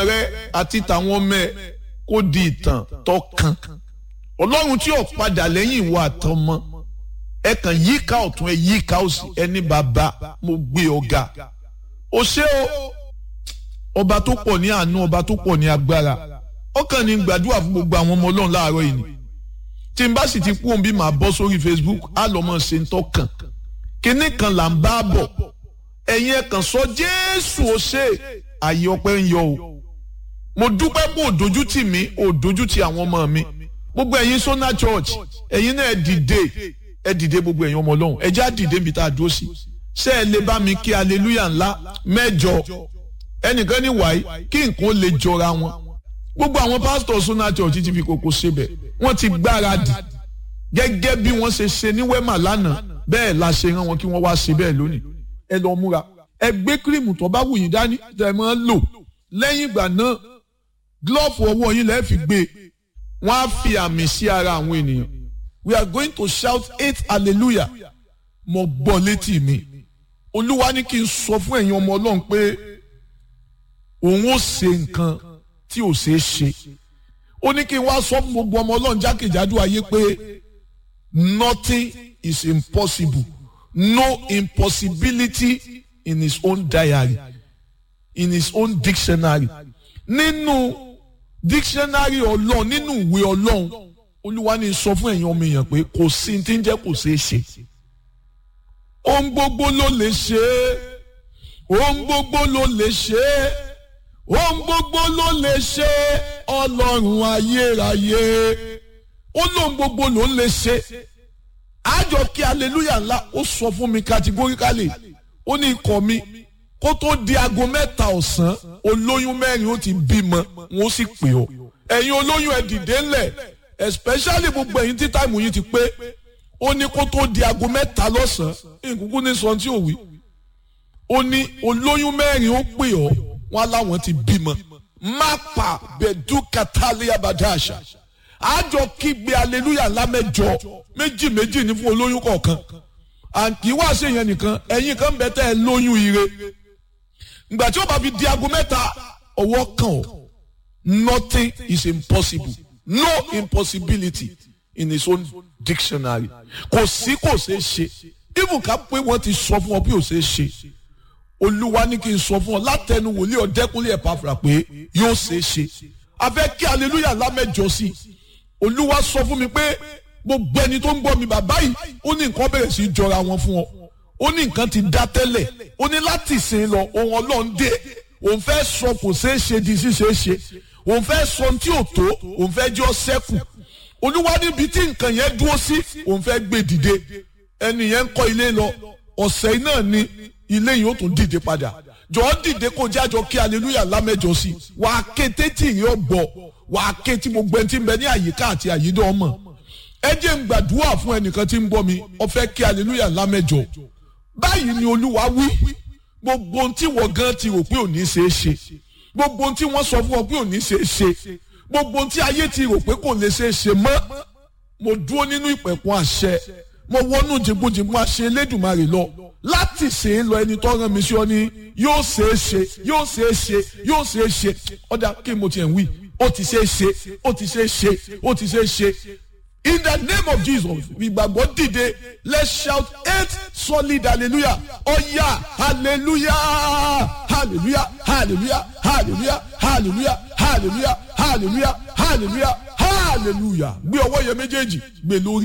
rẹ àti tàwọn ọmọ ẹ kó di ìtàn tó kàn ọlọ́run tí ò padà lẹ́yìn ìwọ àtọmọ ẹ kàn yíká ọ̀tún ẹ yíká òsì ẹni bàbá mo gbé ọ̀gá o ṣé o ọba tó pọ̀ ní àánú ọba tó pọ̀ ní agbára ọkàn ní gbàdúrà fún gbogbo àwọn ọmọ ọlọ́run láàárọ̀ yìí ni tí n bá sì ti kú òun bí màá bọ́ sórí Facebook á lọ́ mọ̀ ṣe ń tọ́kàn kinní kan là ń bá bọ̀ ẹ̀yin ẹ̀ kàn sọ Jésù ó ṣe àyè ọpẹ́ ń yọ o mo dúpẹ́ pé òdojú tì mí òdojú tì àwọn ọmọ mi gbogbo ẹ̀yin Sona Church ẹ̀yin náà ẹ dìde ẹ dìde gbogbo ẹ̀yin ọmọ ọlọ́run ẹ já dìde níbi tá a dúró sí ṣé ẹ lè bá mi kí aleluya ńlá mẹ́jọ ẹnìkan ní wàyí kí nǹkan lè jọra wọn gbogbo àwọn pásítọ̀ Sona Church ti fi kókó ṣebẹ̀ wọ́n ti gbáradì gẹ́gẹ́ bí wọ́n ṣe ṣe ní wẹ́mà lánàá bẹ́ẹ̀ la ṣe rán wọn kí wọ́n wá ṣe bẹ́ẹ̀ lónìí ẹ lọ múra ẹ gbé kírìmù tó bá wù yín dání tẹ́ ẹ máa ń lò lẹ́yìn ìgbà náà glove ọwọ́ yín lẹ́ẹ̀ fi gbé wọ́n á fi àmì sí ara àwọn ènìyàn we are going to shout eight hallelujah mo gbọ́ létí mi olúwa ní kí n sọ fún ẹ̀yin ọmọ ọlọ́run pé òun ó ṣe nǹkan tí ò ṣeé ṣe ó ní kí n wá sọ fún gbogbo ọmọ ọlọ́run jákèjádò ayé pé nothing is impossible no impossibility in his own diary in his own dictionary nínú dictionary ọlọ́run nínú ìwé ọlọ́run olúwa ní sọ fún ẹ̀yin ọmọ èèyàn pé kò sí tí ń jẹ́ kò ṣeé ṣe ohun gbogbo ló lè ṣe é ohun gbogbo ló lè ṣe é ohun gbogbo ló lè ṣe é ọlọ́run ayérayé ó lóhun gbogbo ló lè ṣe àjọ kí aleluya ńlá ó sọ fún mi categorically ó ní ikọ̀ mi kó tó di aago mẹ́ta ọ̀sán olóyún mẹ́rin ó ti bímọ wọn ó sì pè ọ́ ẹ̀yin olóyún ẹ̀ dìde ńlẹ̀ especially gbogbo ẹ̀yin tí táìmù yìí ti pé ó ní kó tó di aago mẹ́ta lọ́sàn-án nkúkú ní sọ tí ò wí ó ní olóyún mẹ́rin ó pè ọ́ wọn láwọn ti bímọ mápa bẹ̀dú katalia badàṣà àjọ kígbe aleluya ńlá mẹ́jọ méjì méjì ní fún olóyún kọ̀ọ̀kan àǹtí wá sí yẹn nìkan ẹ̀yin kan bẹ tẹ́ ẹ lóyún ire ìgbà tí ó bá fi di aago mẹ́ta ọwọ́ kan ọ́ nothing is impossible no impossibility in his own dictionary kò sí kò ṣeé ṣe even ká pé wọ́n ti sọ fún ọ bí ò ṣeé ṣe olúwa ní kí n sọ fún ọ látẹnu wòlíì ọ̀dẹ́kúnlé ẹ̀pàfà pé yóò ṣeé ṣe a fẹ́ kí hallelujah lámẹ́jọ sí i olúwa sọ fún mi pé gbogbo ẹni tó ń gbọ́ mi bàbá yìí ó ní nǹkan bẹ̀rẹ̀ sí í jọra wọn fún ọ ó ní nǹkan ti dá tẹ́lẹ̀ ó ní láti sìn lọ ohun ọlọ́run dé òun fẹ́ sọ kò ṣeé ṣe di ṣíṣe ṣe òun fẹ́ sọ ohun tí ò tó òun fẹ́ jọ sẹ́kù olúwa níbi tí nǹkan yẹn dúró sí òun fẹ́ gbé dìde ẹni yẹn ń kọ́ ilé lọ ọ̀sẹ̀ náà ni ilé yìí ó tún dìde padà jọ̀ọ́ dìde kó jájọ kí hallelujah lámẹ́jọ sí wàá ké tétí ìrìn ọ̀gbọ̀ wàá ké tí gbogbo ẹni tí ń bẹ ní àyíká àti àyídọ́ ọmọ ẹ jẹ́ ń gbàdúrà fún ẹnìkan tí ń gbọ́ mi ó fẹ́ kí hallelujah lámẹ́jọ báyìí ni olúwa wí gbogbo ohun tí wọ́n gan ti rò pé ò ní ṣeé ṣe gbogbo ohun tí wọ́n sọ fún ọ pé ò ní ṣeé ṣe gbogbo ohun tí ayé ti rò pé kò lè ṣeé ṣe mọ́ mo dúró nínú ìpẹ̀kun àṣẹ mo wọnú jìnbùjìnbùn àṣẹ elédùnmarè lọ láti ṣe é lọ ẹni tó rán mi sí ọ ní yóò ṣeé ṣe yóò ṣeé ṣe yóò ṣeé ṣe ọ̀dà kí mo tiẹ̀ ń wí ó ti ṣeé ṣe ó ti ṣeé ṣe ó ti ṣeé ṣe in the name of jesus ìgbàgbọ́ dìde let's shout eight solid hallelujah ọ̀yà hallelujah hallelujah hallelujah hallelujah hallelujah hallelujah hallelujah hallelujah hallelujah gbé ọwọ́ yẹn méjèèjì gbé lórí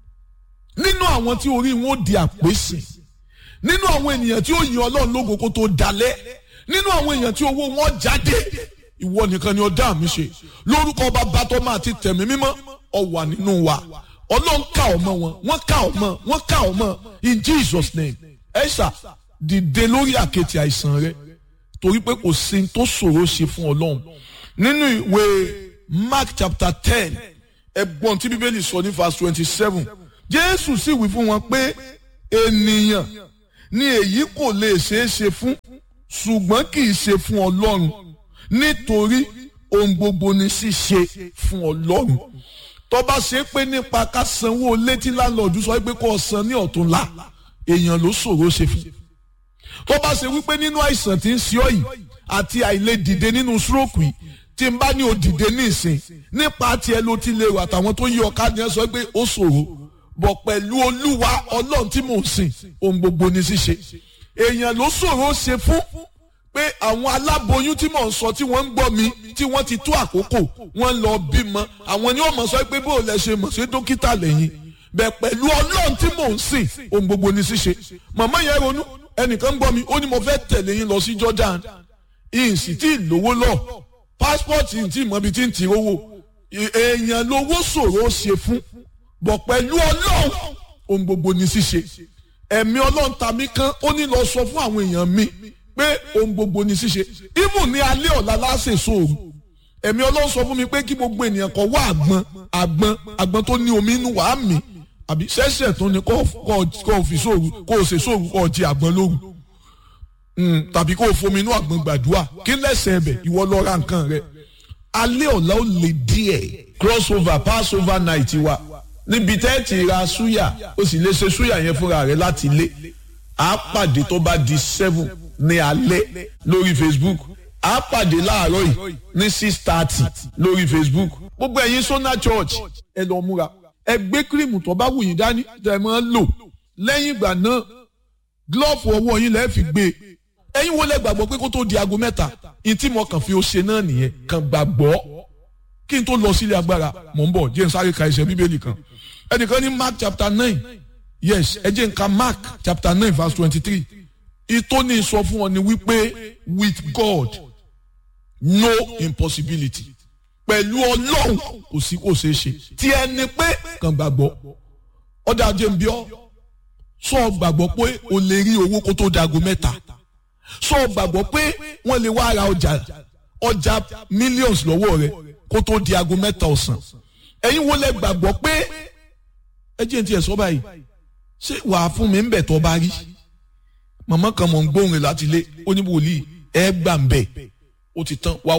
nínú àwọn tí orí wọn ó di àpèsè nínú àwọn ènìyàn tí ó yin ọlọ́run lógo kó tó dalẹ̀ nínú àwọn èèyàn tí owó wọn jáde ìwọ nìkan ni ọdá mi ṣe lórúkọ bàbá tó máa ti tẹ̀mí mímọ́ ọ wà nínú wa ọlọ́run ká ọmọ wọn wọ́n ká ọmọ wọ́n ká ọmọ in Jesus name ẹ ṣá dìde lórí àkẹ́tì àìsàn rẹ torí pé kò sí tó ṣòro ṣe fún ọlọ́run nínú ìwé Mark chapter ten ẹgbọ́n tí bíbélì sọ ní verse twenty seven Jésù sì wí fún wọn pé ènìyàn ni èyí kò lè ṣeé ṣe fún ṣùgbọ́n kì í ṣe fún ọlọ́run nítorí ohun gbogbo ni ṣíṣe fún ọlọ́run tó bá ṣe pé nípa ká sanwó létí láńlọ́ọ̀dù sọ pé kó o san ní ọ̀túnla èèyàn ló ṣòro ṣe fún tó bá ṣe wípé nínú àìsàn tí ń ṣe ọ yìí àti àìlè dìde nínú stroke yìí tí n bá ní o dìde ní ìsìn nípa tiẹ̀ ló ti lè wà àtàwọn tó yí ọ̀ka ni ẹ sọ pé ó ṣòro bọ̀ pẹ̀lú olúwa ọlọ́run tí mò ń sìn ohun gbogbo ní ṣíṣe èèyàn ló ṣòro ṣe fún pé àwọn aláboyún tí mò ń sọ tí wọ́n ń gbọ́ mi tí wọ́n ti tó àkókò wọ́n lọ bímọ àwọn ni wọ́n mọ̀ sọ pé bó o lẹ ṣe mọ̀ ṣe dókítà lẹ́yìn bẹ́ẹ̀ pẹ̀lú ọlọ́run tí mò ń sìn ohun gbogbo ní ṣíṣe màmá yẹn ronú ẹnìkan gbọ́ mi ó ní mo fẹ́ tẹ̀lé yín lọ sí Jordan ìsì tí ìlówó lọ pásítọ̀tì tí ìmọ̀bi tí ń ti owó èèyàn lówó ṣòro ṣe fún bọ̀ pẹ̀lú ọlọ́run ohun gbogbo ní ṣíṣe ẹ̀mí ọlọ́run ta mí kán ó ní lọ sọ fún àwọn èèyàn mi pé ohun gbogbo ní ṣíṣe even ní alẹ́ ọ̀la láṣẹ sóòrù ẹ̀mí ọlọ́run sọ fún mi pé kí gbogbo ènìyàn kó wá àgbọn àgbọn àgbọn tó ní omi inú wàá mi àbí ṣẹ̀ṣẹ̀ tó ní kó o fi sóòrù kó o ṣe sóòrù kó o jí àgbọn lóru tàbí kó o fomi inú àgbọn gbàdúrà kí lẹ́sẹ̀ ẹ̀bẹ̀ ìwọ lọ ra nǹkan rẹ alẹ́ ọ̀la ó lè díẹ̀ crossover passover night wa níbi tẹ́ ti ra súyà o sì lè ṣe súyà yẹn fúnra rẹ láti ilé a pàdé tó bá di seven ní alẹ́ lórí facebook a pàdé láàárọ̀ yìí ní six thirty lórí facebook gbogbo ẹ̀yin sona church ẹ lọ múra ẹ gbé kírìmù tó bá wù yín dání tẹ́ ẹ máa ń lò lẹ́yìn ìgbà náà glove ọwọ́ yín lẹ́ẹ̀ fi gbé e ẹ̀yin wo lẹ gbàgbọ́ pé kó tó di aago mẹ́ta ìtí mo kàn fi ó ṣe náà nìyẹn kàn gbàgbọ́ kí n tó lọ sílé agbára mò ń bọ̀ jẹ́ n sáré ka ẹsẹ̀ bíbélì kan ẹnìkan ní mark chapter nine yes ẹ jẹ́ n ka mark chapter nine verse twenty-three ìtóni sọ fún ọ ni wípé with God no impossibility pẹ̀lú ọlọ́run kò sí kò ṣeé ṣe tí ẹni pé kàn gbàgbọ́ ọ̀dà ajé ń bí ọ́ sọ gbàgbọ́ pé o lè rí owó kó tó dago mẹ́ta sọ gbàgbọ́ pé wọ́n lè wá ra ọjà ọjà millions lọ́wọ́ rẹ kó tó di aago mẹ́ta ọ̀sán ẹ̀yin wo lẹ gbàgbọ́ pé ẹ jẹ́ n tiẹ̀ sọ báyìí ṣé wàá fún mi ń bẹ̀ tọ́ bá rí màmá kan mọ̀ ń gbóhùn rẹ̀ láti ilé ó ní wòlíì ẹ gbà ń bẹ̀ ó ti tán wàá